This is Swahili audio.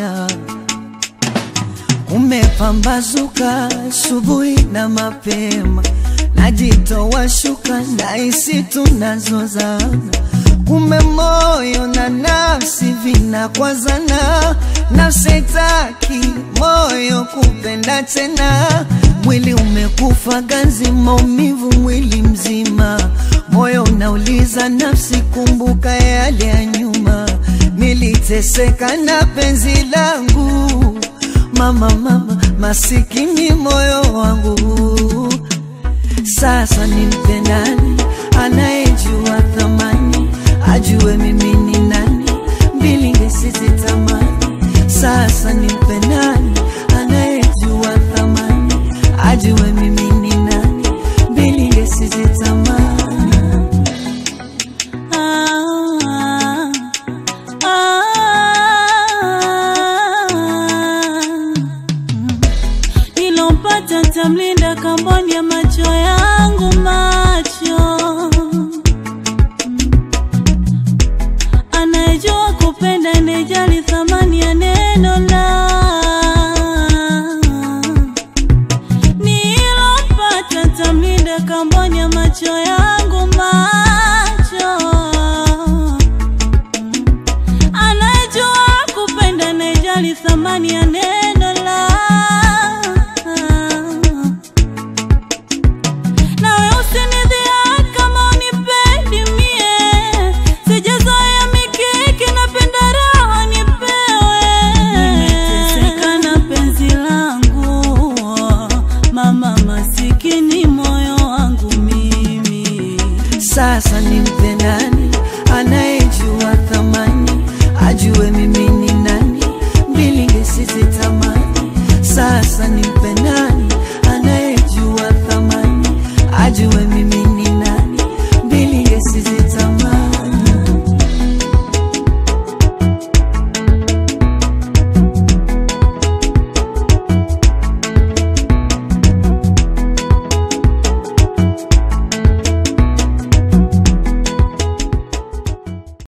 dunia. Umepambazuka asubuhi na mapema, najitoa shuka nahisi tunazozana, kumbe moyo na nafsi vinakwazana, nafsi haitaki moyo kupenda tena, mwili umekufa ganzi, maumivu mwili mzima, moyo unauliza nafsi, kumbuka yale ya nyuma, niliteseka na penzi langu mama mama, masikini moyo wangu. Sasa nimpe nani anayejua thamani, ajue mimi ni nani, mbilinge sizitamani. Sasa nimpe nani anayejua thamani, ajue mimi ni nani, mbilinge sizitamani. Ah, ah, nilompata tamlinda kamboni ya macho yangu macho anayejua kupenda anejali thamani ya neno la nilompata tamlinda kamboni ya macho yangu macho anajua kupenda anejali thamani ya neno la nawe usinidhia kama unipendi mie sijazoea mikiki napenda raha nipewe nimeteseka na penzi langu mama masikini moyo wangu mimi Sasa nimpe nani anayejua thamani, ajue mimi ni nani, mbilinge sizitamani. Sasa nimpe nani